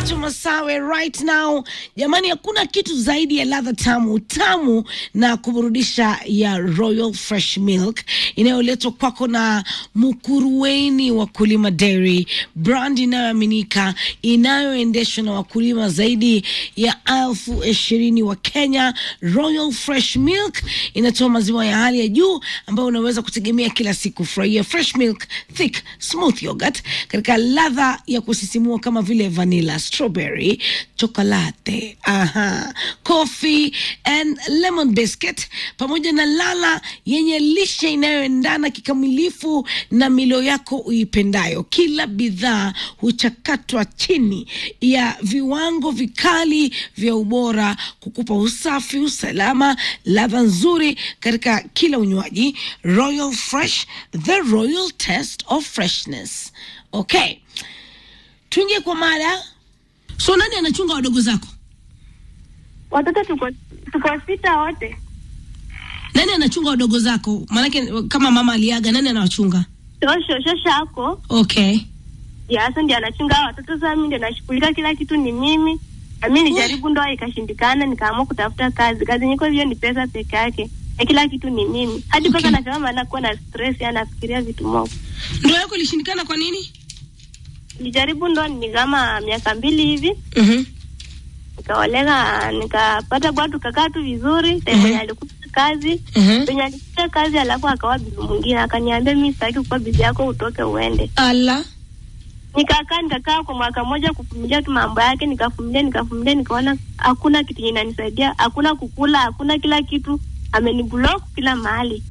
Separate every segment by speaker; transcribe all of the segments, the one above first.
Speaker 1: to Masawe right now. Jamani, hakuna kitu zaidi ya ladha tamu tamu na kuburudisha ya Royal Fresh Milk inayoletwa kwako na Mukuruweni Wakulima Dairy, brand inayoaminika inayoendeshwa na wakulima zaidi ya elfu ishirini wa Kenya. Royal Fresh Milk inatoa maziwa ya hali ya juu ambayo unaweza kutegemea kila siku. Furahia fresh milk, thick smooth yogurt katika ladha ya kusisimua kama vile vanilla, strawberry, chocolate, aha, coffee and lemon biscuit, pamoja na lala yenye lishe inayoendana kikamilifu na milo yako uipendayo. Kila bidhaa huchakatwa chini ya viwango vikali vya ubora kukupa usafi, usalama, ladha nzuri katika kila unywaji. Royal Fresh, the royal test of freshness. Okay, tuingie kwa mada. So nani anachunga wadogo zako?
Speaker 2: Watoto tuko tuko sita wote.
Speaker 1: Nani anachunga wadogo zako? Maanake kama mama aliaga, nani anawachunga?
Speaker 2: Shosho shosho yako
Speaker 1: Okay.
Speaker 2: ya sasa ndiye anachunga hao watoto. Sasa mimi ndio nashughulika kila kitu, ni mimi na mimi nilijaribu ndoa ikashindikana, nikaamua kutafuta kazi. Kazi nyiko hivyo ni pesa peke yake, na kila kitu ni mimi. Hadi
Speaker 1: Okay.
Speaker 2: mpaka nasema maana kuwa na stress, yani nafikiria vitu mob.
Speaker 1: Ndoa yako ilishindikana kwa nini?
Speaker 2: Nilijaribu ndoa ni kama miaka mbili hivi,
Speaker 1: Mhm.
Speaker 2: nikaolega, nikapata bwana, tukakaa tu vizuri.
Speaker 1: Mhm.
Speaker 2: Time yenye alikuta kazi
Speaker 1: Mhm.
Speaker 2: penye alikuta kazi, alafu akawa bibi mwingine, akaniambia mimi sitaki kuwa bibi yako, utoke uende.
Speaker 1: Ala.
Speaker 2: nikakaa nikakaa kwa mwaka mmoja kuvumilia tu mambo yake, nikavumilia nikavumilia, nikaona hakuna kitu yenye inanisaidia, hakuna kukula, hakuna kila kitu, ameniblock kila mahali.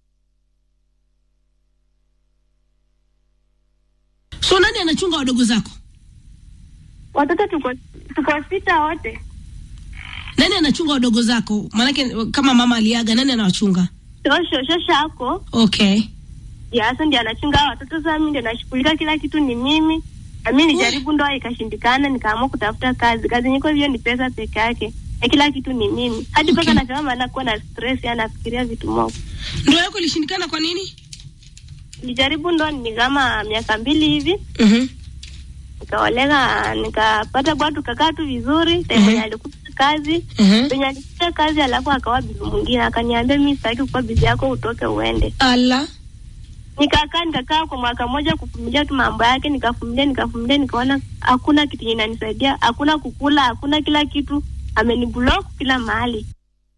Speaker 1: So nani anachunga wadogo zako?
Speaker 2: Watoto tuko tuko sita wote,
Speaker 1: Nani anachunga wadogo zako? Maanake kama mama aliaga, nani anawachunga?
Speaker 2: shosho shosho yako
Speaker 1: Okay.
Speaker 2: ya sasa ndiye anachunga hao watoto. Sasa mimi ndio nashughulika kila kitu, ni mimi na mimi nilijaribu ndoa ikashindikana, nikaamua kutafuta kazi. Kazi nyiko hivyo ni pesa peke yake, na kila kitu ni mimi. Hadi mpaka
Speaker 1: Okay.
Speaker 2: nasema maana kuwa na stress, yani nafikiria vitu mob.
Speaker 1: Ndoa yako ilishindikana kwa nini?
Speaker 2: Nilijaribu ndoa ni kama miaka mbili hivi
Speaker 1: Mhm.
Speaker 2: nikaolega nikapata bwana, tukakaa tu vizuri. Time
Speaker 1: Mhm.
Speaker 2: yenye alikuta kazi
Speaker 1: Mhm.
Speaker 2: penye alikuta kazi, alafu akawa bibi mwingine, akaniambia mimi sitaki kuwa bibi yako, utoke uende.
Speaker 1: Ala.
Speaker 2: Nikakaa nikakaa kwa mwaka mmoja kuvumilia tu mambo yake, nikavumilia nikavumilia, nikaona hakuna kitu yenye inanisaidia, hakuna kukula, hakuna kila kitu, ameniblock kila mahali.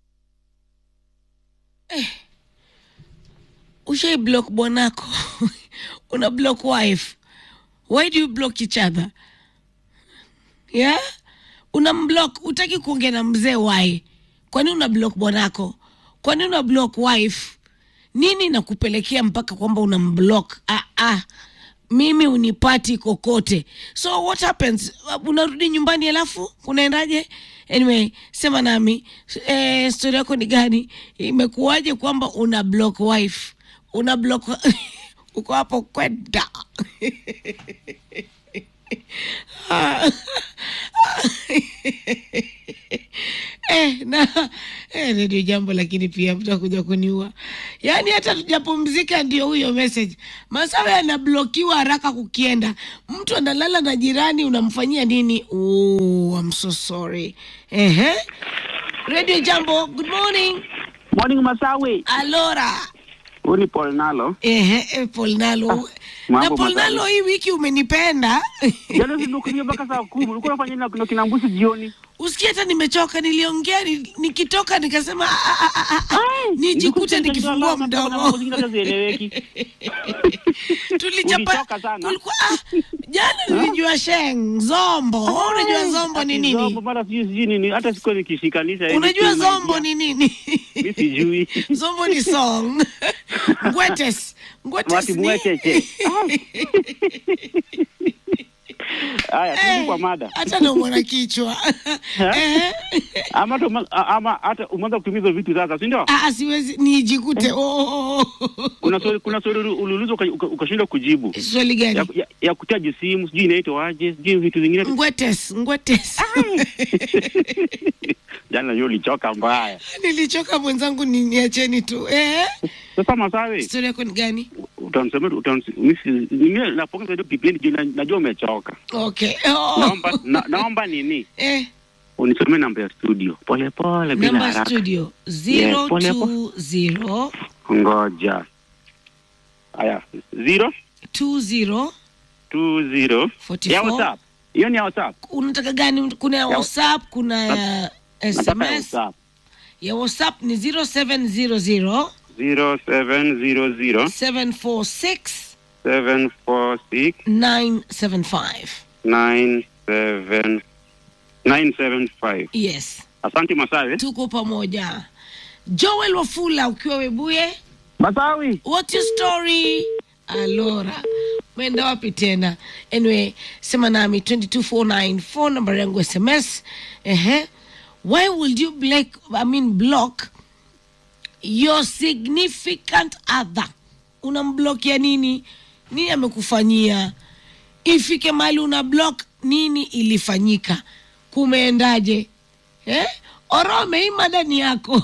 Speaker 1: Ushai block bwanako. Una block wife. Why do you block each other? Yeah? Una mblock, utaki kuongea na mzee why? Kwani una block bwanako? Kwani una block wife? Nini nakupelekea mpaka kwamba una mblock? Ah ah. Mimi unipati kokote. So what happens? Unarudi nyumbani alafu unaendaje? Anyway, sema nami eh, story yako ni gani? Imekuwaje kwamba una block wife? Una block uko hapo kwenda eh, na eh, redio jambo, lakini pia mtakuja kuniua. Yaani hata tujapumzika, ndio huyo message. Masawe anablokiwa haraka kukienda, mtu analala na jirani, unamfanyia nini? Oh, I'm so sorry. Ehe, redio jambo, good morning.
Speaker 3: Morning Masawi.
Speaker 1: Alora.
Speaker 3: Huyu ni Paul Nalo.
Speaker 1: Ehe, eh, Paul Nalo.
Speaker 3: mambo
Speaker 1: na Paul
Speaker 3: mazuri.
Speaker 1: Nalo, hii wiki umenipenda
Speaker 3: Jana sinukunia mpaka saa kumi. Ulikuwa unafanya nini na kina mbusi jioni?
Speaker 1: usikie hata nimechoka, niliongea ni- nikitoka nikasema ah, ah, ah, ah, ah, nijikute nikifungua mdomo.
Speaker 3: Zieleweki.
Speaker 1: Tulichapa
Speaker 3: Ulichoka sana.
Speaker 1: kulikuwa ah, jana nilijua sheng zombo. Wewe Unajua zombo ni
Speaker 3: Ati Zombo
Speaker 1: nini?
Speaker 3: mara sijui sijui nini. Hata sikuwa nikishikanisha. hivi
Speaker 1: Unajua
Speaker 3: tu
Speaker 1: zombo
Speaker 3: idea.
Speaker 1: ni nini?
Speaker 3: Mimi sijui.
Speaker 1: Zombo ni song. Ngwetes. Ngwetes
Speaker 3: Wati
Speaker 1: ni
Speaker 3: mwecheche. Haya, turudi kwa mada.
Speaker 1: hata naumwa na kichwa. Eh.
Speaker 3: Ama tu ama hata umeanza kutumia hizo vitu sasa, si ndio?
Speaker 1: Ah, siwezi nijikute. Oh, oh, oh.
Speaker 3: Kuna swali kuna swali uliulizwa uka- uka- ukashindwa kujibu.
Speaker 1: Swali
Speaker 3: Ya,
Speaker 1: gani?
Speaker 3: ya, ya kutaji simu, sijui inaitwa aje, sijui vitu vingine.
Speaker 1: Ngwetes, ngwetes.
Speaker 3: Jana hiyo ulichoka mbaya.
Speaker 1: Nilichoka mwenzangu, ni niacheni tu. Eh,
Speaker 3: Sasa Masawe,
Speaker 1: story yako ni gani?
Speaker 3: utanisomea utans- mimi mimi napongeza hiyo kipindi juu na- najua umechoka.
Speaker 1: okay oh.
Speaker 3: Naomba na, naomba nini?
Speaker 1: eh,
Speaker 3: Unisomee namba ya studio. Pole pole bila
Speaker 1: namba
Speaker 3: haraka.
Speaker 1: studio
Speaker 3: Yeah, pole po-
Speaker 1: 020
Speaker 3: Ngoja. Haya, 0
Speaker 1: 20
Speaker 3: 20
Speaker 1: 44.
Speaker 3: ya WhatsApp. Hiyo ni ya WhatsApp.
Speaker 1: unataka gani kuna ya whatsapp kuna ya
Speaker 3: Nataka ya
Speaker 1: sms
Speaker 3: WhatsApp.
Speaker 1: ya whatsapp ni 0700
Speaker 3: 0700
Speaker 1: 746
Speaker 3: 746
Speaker 1: 975
Speaker 3: 97 975.
Speaker 1: yes
Speaker 3: Asante Masawe.
Speaker 1: tuko pamoja joel wafula ukiwa webuye
Speaker 3: Masawi.
Speaker 1: what's your story alora umeenda wapi tena anyway sema nami 22494 phone number yangu sms ehe why would you block, I mean block your significant other unamblokia nini nini amekufanyia ifike mahali una block nini ilifanyika kumeendaje eh? orome hii mada ni yako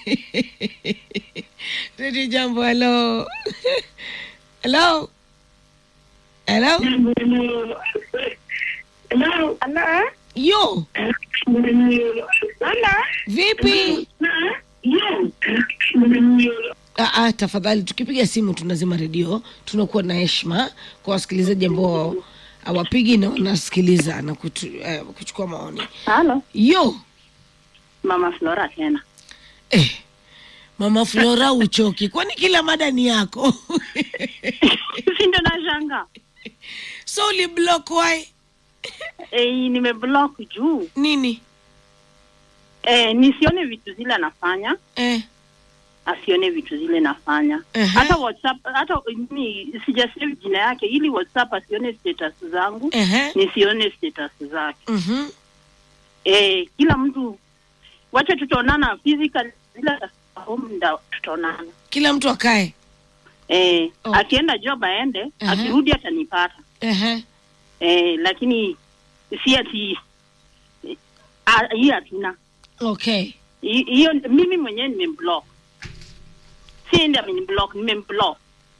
Speaker 1: redi jambo helo helo helo
Speaker 2: Hello. Hello.
Speaker 1: yo
Speaker 2: Hello.
Speaker 1: vipi Ah, ah, tafadhali tukipiga simu tunazima redio tunakuwa na heshima kwa wasikilizaji ambao hawapigi na wanasikiliza na kutu, eh, kuchukua maoni
Speaker 2: Halo.
Speaker 1: yo
Speaker 2: Mama Flora tena.
Speaker 1: eh, mama flora uchoki kwani kila mada ni yako
Speaker 2: si ndio nashanga.
Speaker 1: so uliblock why
Speaker 2: Eh, nimeblock juu.
Speaker 1: nini
Speaker 2: Eh, nisione vitu zile anafanya.
Speaker 1: eh,
Speaker 2: Asione vitu zile nafanya.
Speaker 1: Ehe.
Speaker 2: Hata WhatsApp hata mimi sijasave jina yake ili WhatsApp asione status zangu.
Speaker 1: ehe,
Speaker 2: Nisione status zake.
Speaker 1: mhm,
Speaker 2: Eh, kila mtu wacha tutaonana physical bila home nda tutaonana.
Speaker 1: kila mtu akae
Speaker 2: Eh,
Speaker 1: Oh.
Speaker 2: akienda job aende,
Speaker 1: Ehe.
Speaker 2: akirudi atanipata.
Speaker 1: ehe,
Speaker 2: eh, lakini si ati eh, ah, hii hatuna
Speaker 1: okay
Speaker 2: Hi- hiyo mimi mwenyewe nimemblock si ndi ameniblock nimemblock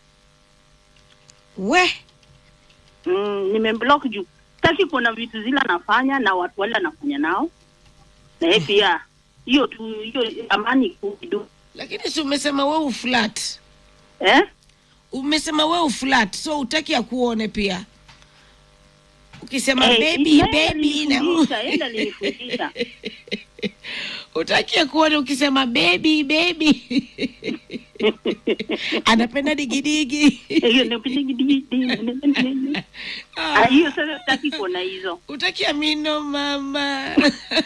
Speaker 1: we
Speaker 2: mm, nimemblock juu taki kuona vitu zile anafanya na watu wale anafanya nao na yeye pia hiyo tu hiyo amani kudu
Speaker 1: lakini si umesema we uflat
Speaker 2: eh
Speaker 1: umesema we uflat so utaki akuone pia ukisema
Speaker 2: Eh,
Speaker 1: baby
Speaker 2: yeye
Speaker 1: baby na
Speaker 2: alinifundisha, yeye alinifundisha.
Speaker 1: utaki akuone ukisema baby baby anapenda digidigi
Speaker 2: Hiyo ndio pindi- Ah, hiyo sasa sitaki kuona hizo
Speaker 1: utaki amino mama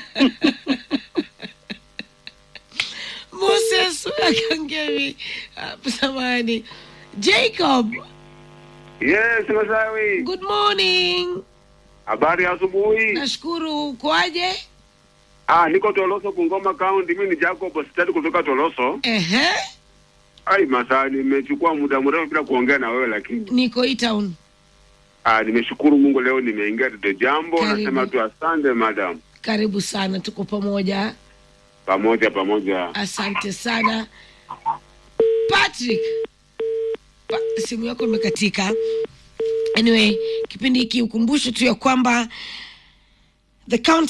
Speaker 1: moses akangevi samani jacob
Speaker 3: Yes, Masawi.
Speaker 1: good morning
Speaker 3: Habari ya asubuhi.
Speaker 1: nashukuru ukoaje
Speaker 3: Ah, niko Toloso Bungoma County. Mimi ni Jacob Ostadi kutoka Toloso.
Speaker 1: ehe
Speaker 3: Ai, Masaa nimechukua muda mrefu bila kuongea na wewe lakini
Speaker 1: niko hii town
Speaker 3: ah, nimeshukuru Mungu leo nimeingia Redio Jambo.
Speaker 1: Karibu.
Speaker 3: Nasema tu asante madam.
Speaker 1: karibu sana tuko pamoja
Speaker 3: Pamoja pamoja.
Speaker 1: asante sana patrick pa, simu yako imekatika anyway kipindi hiki ukumbusho tu ya kwamba the count